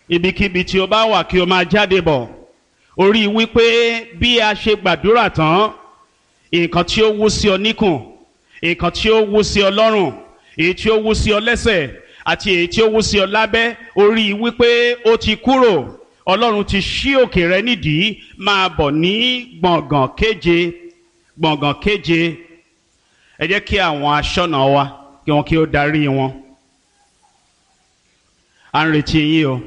ibikíbi tí o bá wà kí o máa jáde bọ̀ orí wípé bí a ṣe gbàdúrà tán nǹkan tí ó wú sí ọ níkùn nǹkan tí ó wú sí ọ lọ́rùn èyí tí ó wú sí ọ lẹ́sẹ̀ àti èyí tí ó wú sí ọ lábẹ́ orí wípé ó ti kúrò ọlọ́run ti ṣí òkè rẹ nídìí máa bọ̀ ní gbọ̀ngàn kéje gbọ̀ngàn kéje ẹ jẹ́ kí àwọn aṣọ́nà wa kí wọ́n kí ó darí wọn à ń retí yín o.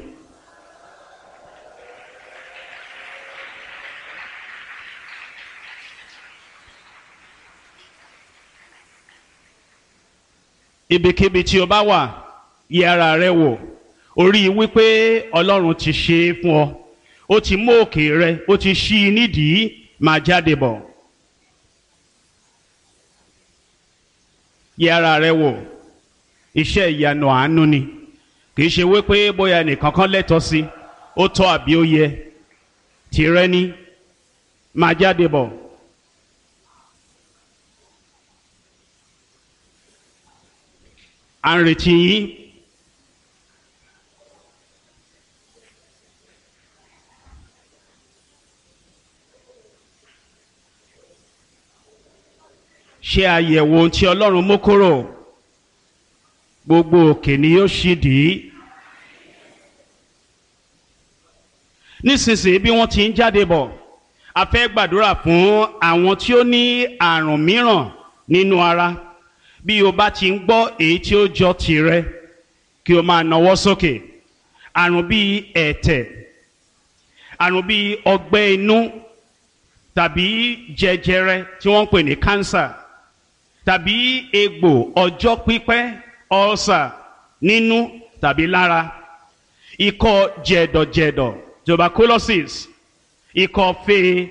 ibikíbi tí o bá wà yẹ ara rẹ wò orí wípé ọlọ́run ti ṣe é fún ọ ó ti mú òkè rẹ ó ti ṣí i nídìí máa jáde bọ̀ yẹ ara rẹ wò iṣẹ́ ìyanu àánú ni kì í ṣe wípé bóyá nìkan kan lẹ́tọ̀ọ́ sí ó tọ́ àbí ó yẹ tìrẹ ni máa jáde bọ̀. à ń retí yín. ṣe àyẹ̀wò ohun tí ọlọ́run mú kúrò gbogbo òkè ni yóò ṣì dì í. nísinsìnyí bí wọ́n ti ń jáde bọ̀ a fẹ́ gbàdúrà fún àwọn tí ó ní àrùn mìíràn nínú ara bí o bá ti ń gbọ́ èyí tí ó jọ tìrẹ kí o máa nawọ́ sókè àrùn bíi ẹ̀tẹ̀ àrùn bíi ọgbẹ́ inú tàbí jẹjẹrẹ tí wọ́n ń pè ní kánsà tàbí egbò ọjọ́ pípẹ́ ọ̀sà nínú tàbí lára ikọ́ jẹ̀dọ̀jẹ̀dọ̀ tuberculosis ikọ́ fee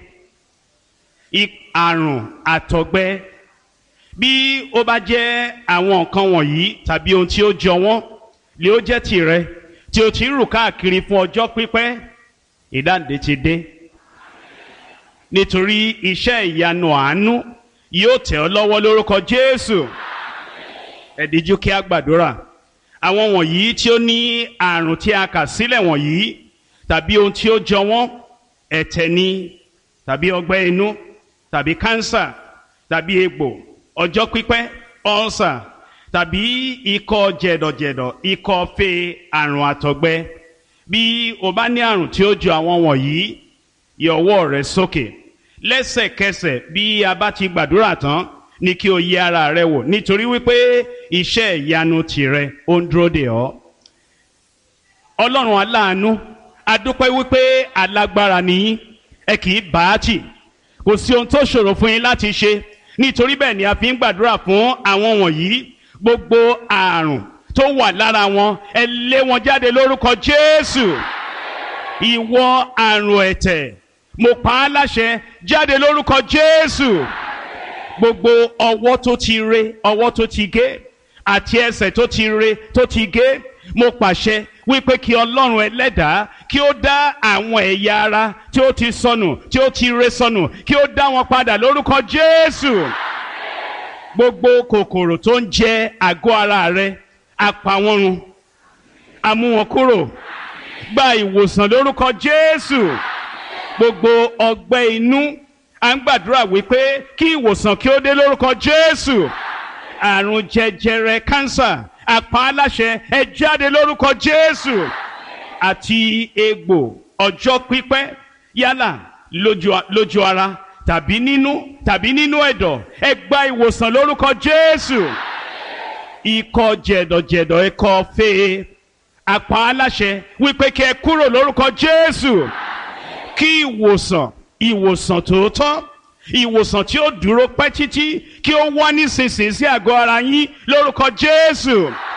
àrùn àtọ̀gbẹ bí ó bá jẹ́ àwọn nǹkan wọ̀nyí tàbí ohun tí ó jọ wọ́n lè ó jẹ́ tìrẹ tí o ti ń rù káàkiri fún ọjọ́ pípẹ́ ìdáǹdè ti dé nítorí iṣẹ́ ìyanu àánú yóò tẹ̀ ọ́ lọ́wọ́ lórúkọ Jésù ẹ díjú kí a gbàdúrà àwọn wọ̀nyí tí ó ní àrùn tí a kà sílẹ̀ wọ̀nyí tàbí ohun tí ó jọ wọ́n ẹ̀tẹ̀ ni tàbí ọgbẹ́ inú tàbí kánsà tàbí egbò ọjọ́ pípẹ́ ọ̀nsà tàbí ikọ́ jẹ̀dọ̀jẹ̀dọ̀ ikọ́ fe àrùn àtọ̀gbẹ bí o bá ní àrùn tí ó jọ àwọn wọ̀nyí yọ ọwọ́ rẹ sókè lẹ́sẹ̀kẹsẹ̀ bí a bá ti gbàdúrà tán ní kí o yẹ ara rẹ wò nítorí wípé iṣẹ́ ìyanu tìrẹ ó ń dúró dè ọ́ ọlọ́run aláàánú adúpẹ́ wípé alágbára nìyí ẹ kì í bá a tì kò sí ohun tó ṣòro fún yín láti ṣe nítorí bẹ́ẹ̀ ni a fi ń gbàdúrà fún àwọn wọ̀nyí gbogbo àrùn tó wà lára wọn ẹ lé wọn jáde lórúkọ Jésù ìwọ àrùn ẹ̀tẹ̀ mo pa á láṣẹ jáde lórúkọ Jésù gbogbo ọwọ́ tó ti re ọwọ́ tó ti gé àti ẹsẹ̀ tó ti re tó ti gé mo pàṣẹ wípé kí Ọlọ́run ẹlẹ́dàá kí ó dá àwọn ẹ̀yà ara tí ó ti sọnù tí ó ti re sọnù kí ó dá wọn padà lórúkọ Jésù gbogbo kòkòrò tó ń jẹ àgọ́ ara rẹ apá wọn run amú wọn kúrò gba ìwòsàn lórúkọ Jésù gbogbo ọgbẹ́ inú à ń gbàdúrà wípé kí ìwòsàn kí ó dé lórúkọ Jésù àrùn jẹjẹrẹ kánsà àpá aláṣẹ ẹ jáde lórúkọ Jésù àti egbò ọjọ́ pípẹ́ yálà lójú lójú ara tàbí nínú tàbí nínú ẹ̀dọ̀ ẹ gba ìwòsàn lórúkọ Jésù ikọ́ jẹ̀dọ̀jẹ̀dọ̀ ikọ́ fee àpá aláṣẹ wípé kí ẹ kúrò lórúkọ Jésù kí ìwòsàn ìwòsàn tòótọ́ ìwòsàn tí ó dúró pẹ́ títí kí ó wá nísinsìnyí sí àgọ́ ara yín lórúkọ Jésù